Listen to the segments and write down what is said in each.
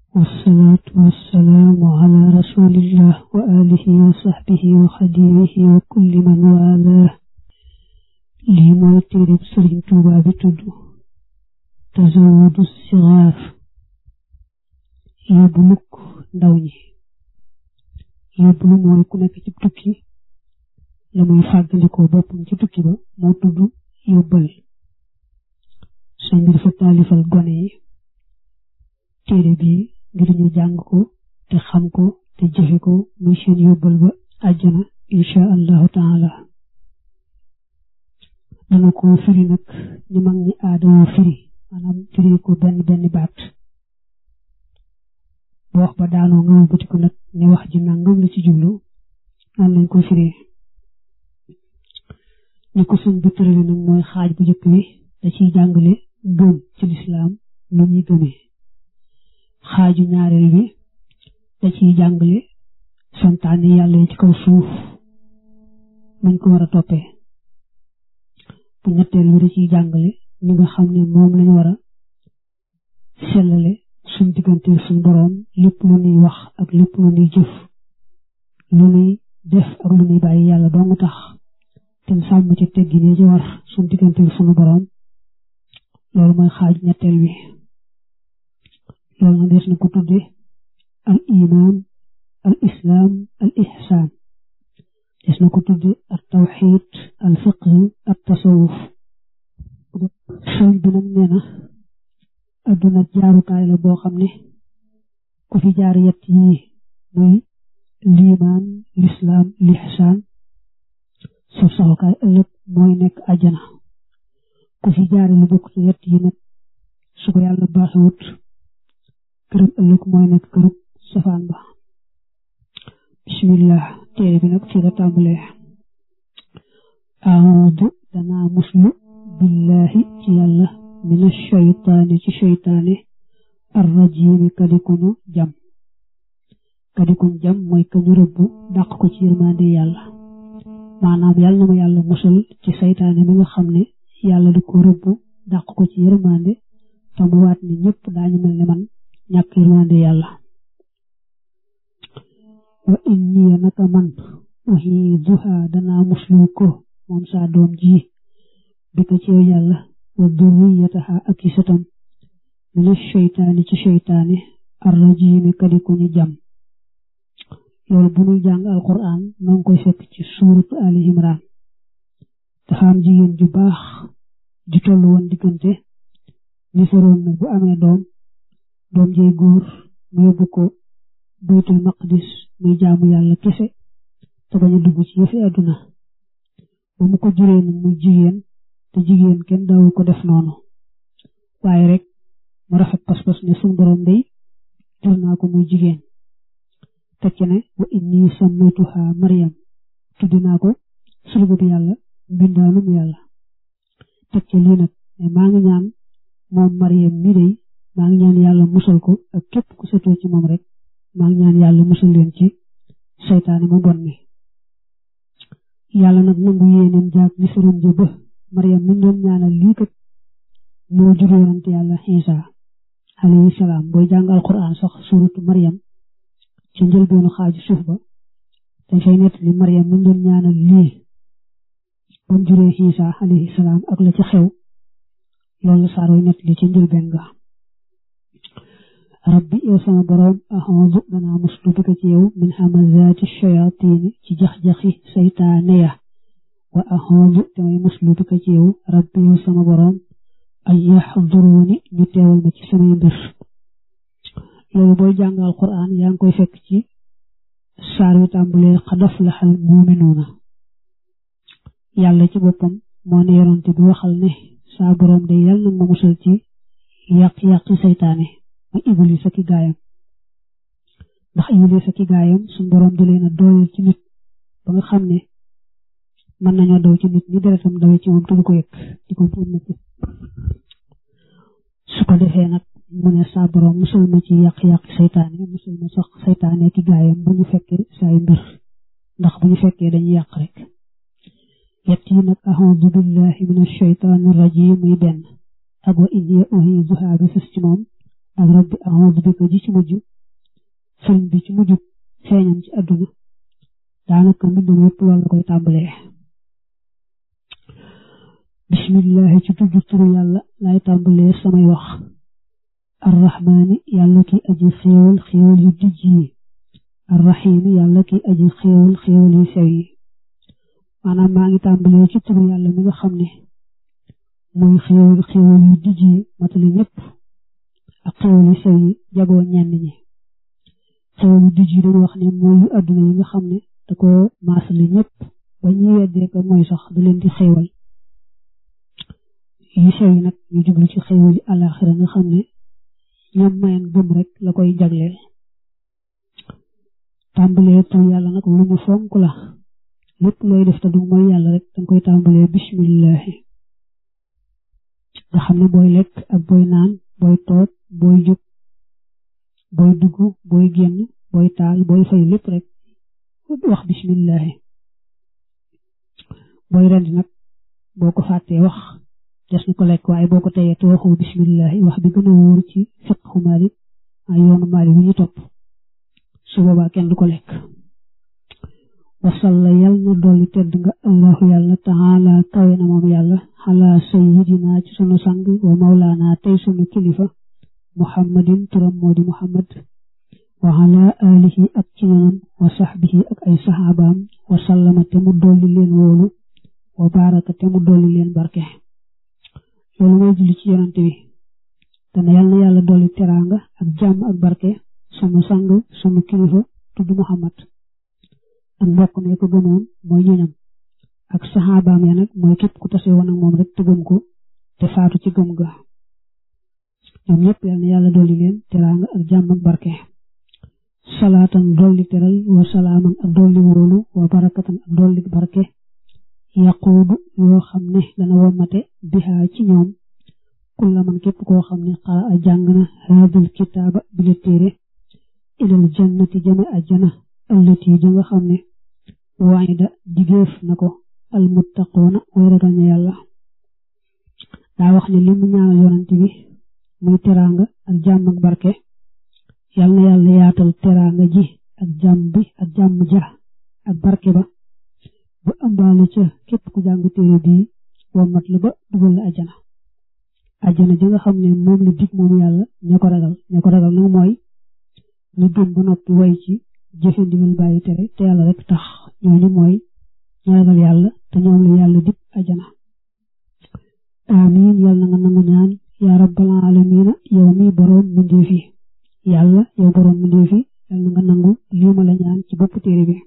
والصلاة والسلام على رسول الله وآله وصحبه وخديمه وكل من والاه lii mooy téereb Sëriñ Tuubaa bi tudd Tazawudu Sigaar yóbbu lukk ndaw ñi yóbbu lu mooy ku nekk ci tukki la muy fàggalikoo boppam ci tukki ba moo tudd yóbbal sëñ bi dafa taalifal gone yi téere bi ngir ñu jàng ko te xam ko te jëfe ko muy seen yóbbal ba àjjana insha allahu taala dana ko firi nag ñu mag ñi aadawoo firi maanaam firi ko benn benn baat bu wax ba daanoo nga wëlbati ko nag ne wax ji nangam la ci jublu naan lañ ko firee ni ko sëñ bi tërale nag mooy xaaj bu njëkk bi da ciy jàngale gëm ci lislaam lu ñuy gëmee xaaju ñaareel bi da ciy jàngale santaane yàlla yi ci kaw suuf nuñ ko war a toppee bu ñetteel bi da ciy jàngale ñi nga xam ne moom lañu war a sellale suñ diggante suñ boroom lépp lu ñuy wax ak lépp lu ñuy jëf lu ñuy def ak lu ñuy bàyyi yàlla doo nga tax te sàmm ci teggine ci war suñ diggante suñu boroom loolu mooy xaaj ñetteel bi loolu na des na ko tudde al iman al islam al ihsan des na ko tudde al tawxid al fiqh al tasawuf sëñ bi nag nee na adduna jaarukaay la boo xam ne ku fi jaar yett yi muy liimaan lislaam lihsaan suuf saxukaay ëllëg mooy nekk àjjana ku fi jaare lu bokk ci yett yi nag su ko yàlla baaxewut këram ëllëg mooy nekk kërub safaan ba bismillah téere bi nag fii la tàmbalee aawdu danaa muslu billahi ci yàlla mina shaytaani ci shaytaane arrajiimi kadikuñu jam kadikuñ jam mooy kañu rëbb dàq ko ci yërmande yàlla maanaam yàlla na ma yàlla musal ci saytaane mi nga xam ne yàlla da ko rëbb dàq ko ci yërmande te mu waat ni ñëpp daañu mel ne man ñàkk yërmande yàlla wa inni naka man uhiiduha danaa muslu ko moom saa doom ji bi ko ci yàlla wa durriyataha ak i sëtam mina sheytaani ci sheytaane arrajiimi kadiku ñu jam loolu bu ñuy jàng alquran noo ngi koy fekk ci suuratu ali imran dafa am jigéen ju baax ju tollu woon diggante ni faroon na bu amee doom doom jey góor mu yóbbu ko baytul maqdis muy jaamu yàlla kese te bañ a dugg ci yëfi àdduna ba mu ko juree nag muy jigéen te jigéen kenn daawu ko def noonu waaye rek mu rafet pas-pas ne suñu borom day jur naa ko muy jigéen tekki ne wa inni sammaytuha Maryam tuddi naa ko surga yàlla mbindaanum yàlla tekki lii nag ne maa ngi ñaan moom Maryam mi day maa ngi ñaan yàlla musal ko ak képp ku setoo ci moom rek maa ngi ñaan yàlla musal leen ci seytaane mu bon mi yàlla nag nangu yéeneen jaag ni sëram ja ba Maryam mi doon ñaanal lii kat moo jur yonante yàlla Isa alayhi salaam booy jàng alquran sax suuratu Maryam ci njëlbeenu xaaju suuf ba dañ fay nett li Maryam mi doon ñaanal lii ba mu juree Isa alayhi salaam ak la ci xew loolu saar way nett li ci njëlbeen ga rabbi yow sama boroom axuudu danaa muslu bi ko ci yow min hamazaati shayaatiini ci jax-jaxi saytaane ya wa axuudu damay muslu bi ko ci yow rabbi yow sama boroom ay yaxduruuni ñu teewal ma ci samay mbir loolu booy jàngal Qur'an yaa ngi koy fekk ci saar wi tàmbalee qad aflaxal muuminuuna yàlla ci boppam moo ne yonante bi waxal ne saa boroom de yàlla na ma musal ci yàq-yàqi saytaane ma iblis ak i gaayam ndax iblis ak i gaayam suñ boroom da leen a dooleel ci nit ba nga xam ne mën nañoo daw ci nit ñi deretam dawe ci moom te du ko yëg di ko génn ci su ko defee nag mu ne saa boroom musal ma ci yàq-yàq saytaane musal ma sax saytaane ki gaayam bu ñu fekkee saay mbir ndax bu ñu fekkee dañuy yàq rek yett yi nag a'uudu billahi min ash-shaytaani rajim muy benn ak wa inni u'iizuha bi fis ci moom ak rabbi a'udhu bika ji ci mujj sëriñ bi ci mujj feeñam ci àdduna daanaka mbindam yëpp loolu la koy tàmbalee bismillahi ci tudd turu yàlla lay tàmbalee samay wax arrahmaani yàlla ki aji xéewal xéewal yu dijj yi arrahiimi yàlla ki aji xéewal xéewal yu sew yi maanaam maa ngi tàmbalee ci turu yàlla mi nga xam ne mooy xéewal xéewal yu dijj yi matale ñëpp ak xéewal yu sew yi jagoo ñenn ñi xéewal yu dijj yi dañu wax ne mooy yu àdduna yi nga xam ne da ko maasale ñëpp ba ñuy weddee ko mooy sax da leen di xéewal yu sew yi nag ñu jublu ci xéewal yi àllaaxira nga xam ne ñoom mayen gëm rek la koy jagleel tàmbalee tur yàlla nag lu mu fonk la lépp looy def te du mooy yàlla rek danga koy tàmbalee bismillahi nga xam ne booy lekk ak booy naan booy toog booy jóg booy dugg booy génn booy taal booy fay lépp rek wax bismillahi booy rendi nag boo ko fàttee wax des na ko lekk waaye boo ko teyee te waxoo bismillahi wax bi gën a wóor ci fiqhu Maalik ay yoonu Maalik wi ñu topp su boobaa kenn du ko lekk wasalla yal na dolli tedd nga allahu yàlla taala kawe na moom yàlla xalaa sayyidina ci sunu sang wa mawlaana tey sunu kilifa muhammadin turam moo di muhammad wa ala alihi ak ci ñoom wa sahbihi ak ay saxaabaam wa sallama te mu dolli leen wóolu wa baraka te mu dolli leen barke loolu mooy julli ci yonante bi dana yal na yàlla dolli teraanga ak jàmm ak barke sunu sang sunu kilifa tudd muhammad ak mbokk mi ko gëmoon mooy ñoñam ak saxaabaam ya nag mooy képp ku tase woon ak moom rek te gëm ko te faatu ci gëm ga ñoom ñëpp yal na yàlla dolli leen teraanga ak jàmm ak barke salaatan dolli teral wa salaaman ak dolli wóolu wa barakatan ak dolli barke yaquudu yoo xam ne dana womate bihaa ci ñoom kulla man képp koo xam ne xara a jàng na haadal kitaaba bi la téere ilal jannati jame ajjana allati ja nga xam ne waayda digéef na ko almuttaquuna way ragal ña yàlla daa wax ne li mu ñaanal yonante bi muy teraanga ak jàmm ak barke yal na yàlla yaatal teraanga ji ak jàmm bi ak jàmm ja ak barke ba ba ëmbaale ca képp ku jàng téere bii womat la ba dugal la ajjana ajjana ja nga xam ne moom la dig moom yàlla ña ko ragal ña ko ragal nag mooy ñu gëm ba noppi way ci jëfe ndigal bàyyi tere te yàlla rek tax ñooñu mooy ñu ragal yàlla te ñoom la yàlla dig ajjana amiin yàlla na nga nangu ñaan yaa rabbal aalamiina yow mi boroom mbindeef yi yàlla yow boroom mbindeef yi yàlla na nga nangu lii ma la ñaan ci bopp téere bi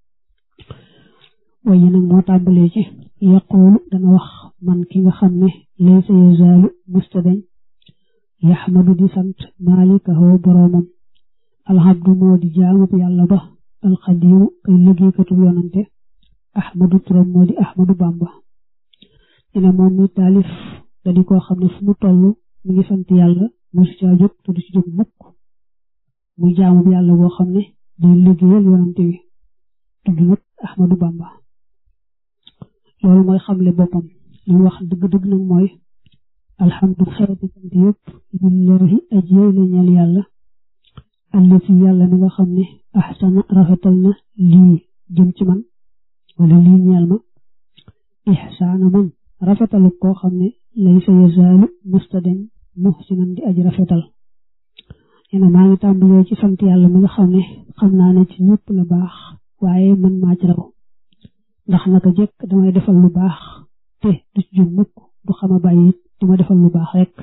waaye nag moo tàmbalee ci yaquulu dana wax man ki nga xam ne laysa yazaalu mustadañ yaxmadu di sant maalikahu boroomam alxabdu moo di jaamub yàlla ba alxadiimu kay liggéeykatu yonante ahmadu turam moo di ahmadu bamba dina moom mi taalif da di koo xam ne fu mu toll mi ngi sant yàlla mosu caa jóg te du ci jóg mukk muy jaamub yàlla boo xam ne day liggéeyal yonante wi tudd nag ahmadu bamba loolu mooy xamle boppam li wax dëgg-dëgg nag mooy alhamdu xeeti sant yëpp lillahi ajiyey la ñeel yàlla allati yàlla mi nga xam ne ahsana rafetal na lii jëm ci man wala lii ñeel ma ihsaana man rafetalu koo xam ne laysa yazaalu mustaden muhsinan di aji rafetal ena maa ngi tàmbalee ci sant yàlla mi nga xam ne xam naa ne ci ñëpp la baax waaye man maa ci raw ndax naka jekk damay defal lu baax te du ci jóg mukk du xama bàyyi it duma defal lu baax rek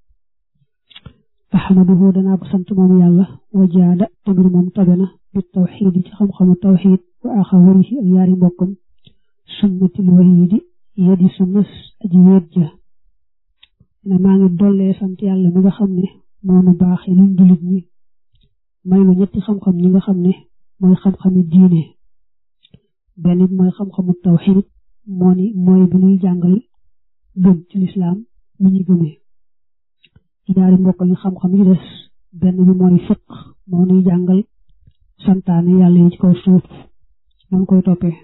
ahmaduhu danaa ko sant moom yàlla wajaada tamit moom tabe na bi tawxiid ci xam-xamu tawxiid wa axawarihi ak yaari mbokkam sunnatil wahiidi yadi sunnas aji weet ja ne maa ngi dollee sant yàlla mi nga xam ne moonu baaxee luñ jullit ñi may lu ñetti xam-xam ñi nga xam ne mooy xam-xami diine benn bi mooy xam-xamu tawxiid moo ni mooy bu ñuy jàngal gëm ci lislaam mu ñu gëmee ñaari mbokk ñu xam-xam yi des benn bi mooy fiq moo ñuy jàngal santaane yàlla yi ci kaw suuf ñu koy toppee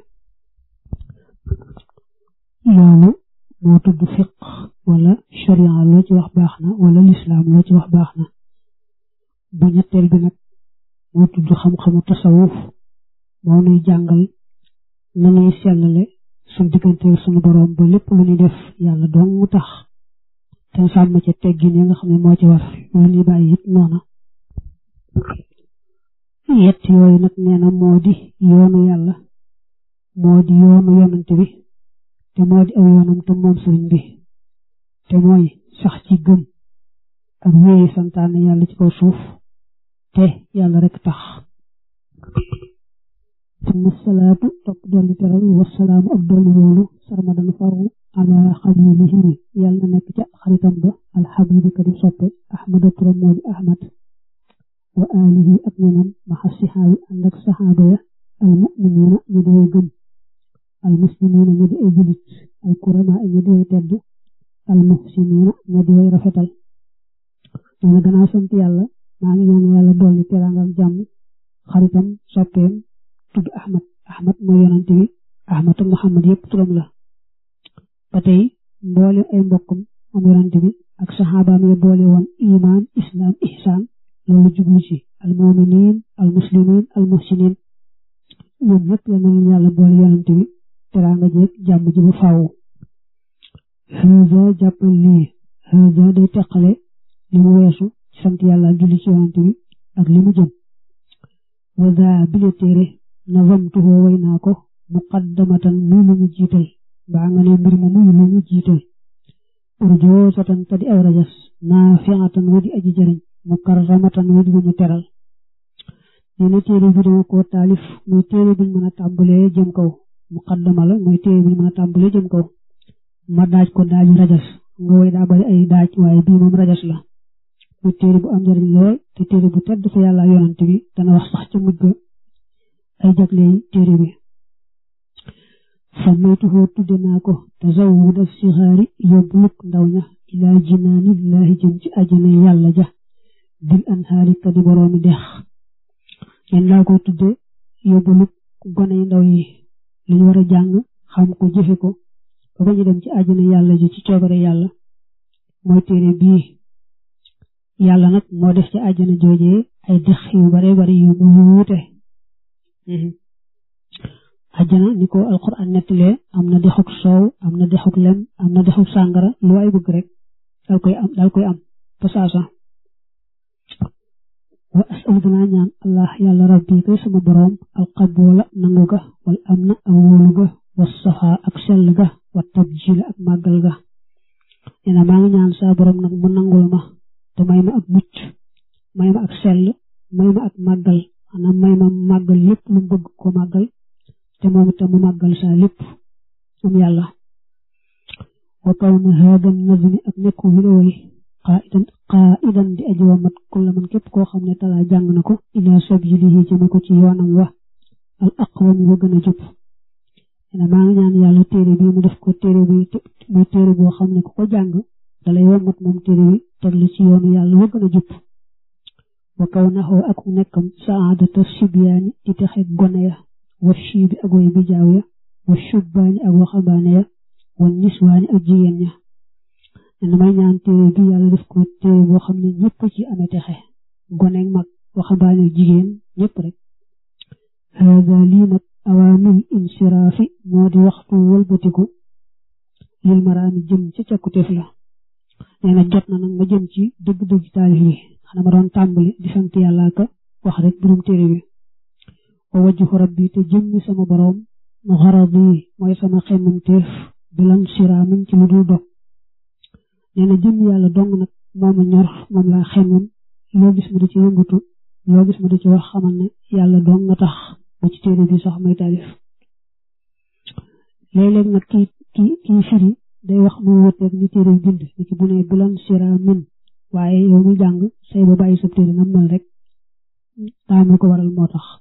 loolu moo tudd fiq wala sharia loo ci wax baax na wala lislaam loo ci wax baax na bu ñetteel bi nag moo tudd xam-xamu tasawuf moo nuy jàngal na nuy sellale suñ diggante suñu boroom ba lépp lu ñuy def yàlla dong mu tax te sàmm ca teggin yi nga xam ne moo ci war lu ñuy bàyyi it noona yett yooyu nag nee na moo di yoonu yàlla moo di yoonu yonante bi te moo di aw yoonam te moom sëriñ bi te mooy sax ci gëm ak wéyi santaane yàlla ci kaw suuf te yàlla rek tax summa salaatu topp dolli teral wasalaamu ak dolli woolu sarmadan faru ala xalilihi yàlla na nekk ca xaritam ba alxabibi kadi soppe ahmada turam moo di ahmad wa alihi ak ñoñam maxa sixaabi ànd ak saxaaba ya almuminina ñu di way gëm almuslimina ñu di ay julit alkurama ñu di way tedd almuhsinina ñu di way rafetal nee na gannaaw sant yàlla maa ngi ñaan yàlla dolli teraangam jàmm xaritam soppeem tudd ahmad ahmad mooy yonante bi ahmad ak muhammad yépp turam la ba tey mboole ay mbokkum am yonante bi ak saxaabaam ya boole woon iman islam ihsaan loolu jublu ci almuminin almuslimin almuhsinin ñoom ñëpp la nañu yàlla boole yonante bi teraanga jeeg jàmm ji bu faaw haza jàppal lii haza day teqale li mu weesu ci sant yàlla julli ci yonante bi ak li mu jëm waza bile téere nazamtuhu way naa ko muqaddamatan muy lu ñu jiital baa nga ne mbir mu muy lu ñu jiital urjoosatan te di aw rajas naafiatan wa di aji jëriñ mukarramatan wa di ñu teral nee na téere bi dama ko taalif muy téere buñ mën a tàmbalee jëm kaw muqaddama la muy téere buñ mën a tàmbalee jëm kaw ma daaj ko daaju rajas nga way daa bari ay daaj waaye bii moom rajas la muy téere bu am njëriñ lool te téere bu tedd fa yàlla yonante bi dana wax sax ca mujj ga ay jagley téere bi sammaytuhu tudde naa ko tazawwuda sixaari yóbbuluk ndaw ña ilaa jinaanillaahi jëm ci ajana yàlla ja bil anhaari ka di boroomi dex yen laa ko tudde yóbbuluk goney ndaw yi li ñu war a jàng xam ko jëfe ko ba ba ñu dem ci ajana yàlla ji ci coobare yàlla mooy téere bii yàlla nag moo def ci ajana joojee ay dex yu bare bari yu mu wuute ajjana ni ko alquran nettalee am na dexuk soow am na dexuk lem am na dexuk sàngara lu waay bëgg rek dal koy am dal koy am pasaasa wa asal danaa ñaan allah yàlla rabbi koy sama boroom alqaboola nangu ga wal am na ak wóolu ga wa safa ak sell ga wa tabjila ak màggal ga neena maa ngi ñaan saa boroom nag mu nangul ma te may ma ak mucc may ma ak sell may ma ak màggal maanaam may ma màggal lépp lu bëgg ko màggal te moom itam mu màggal saa lépp moom yàlla wa kawna haadam nazmi ak nekku wi la way qaidan qaidan di aji wamat kulla man képp koo xam ne talaa jàng na ko ila sabilihi jëme ko ci yoonam wa al aqwam wa gën a jub ena maa ngi ñaan yàlla téere bi mu def ko téere bi muy téere boo xam ne ku ko jàng dalay wamat moom téere bi teg la ci yoonu yàlla wa gën a jub wa kawnahu ak nekkam saadata sibyaani di texe gone ya wa shiibi ak way bi jaaw ya wa shubbaani ak waxambaane ya wa niswaani ak jigéen ña ne may ñaan téere bi yàlla def ko téere boo xam ne ñëpp ci amee texe gone mag waxambaane ak jigéen ñëpp rek haada lii nag awaamil insiraafi moo di waxtu wëlbatiku lil maraami jëm ci càkkutéef la nee na jot na nag ma jëm ci dëgg-dëgg taalif yi xanaa ma doon tàmbali di sant yàlla ka wax rek birum téere bi wa wajhu rabbi te jëmmi sama boroom mu xaradi mooy sama xemmam téef bilan siraamin ci lu dul dog nee na jëmmi yàlla dong nag moomu ñor moom laa xemmam loo gis ma di ci yëngatu loo gis ma di ci wax xamal ne yàlla dong nga tax ba ci téere bi sax may taalif léeg-léeg nag kii kii kii firi day wax mu wuteeg ni téere bi bind ni ki bu ne bilan siraamin waaye yow mi jàng say ba bàyyi sa téere nam mel rek daa ko waral moo tax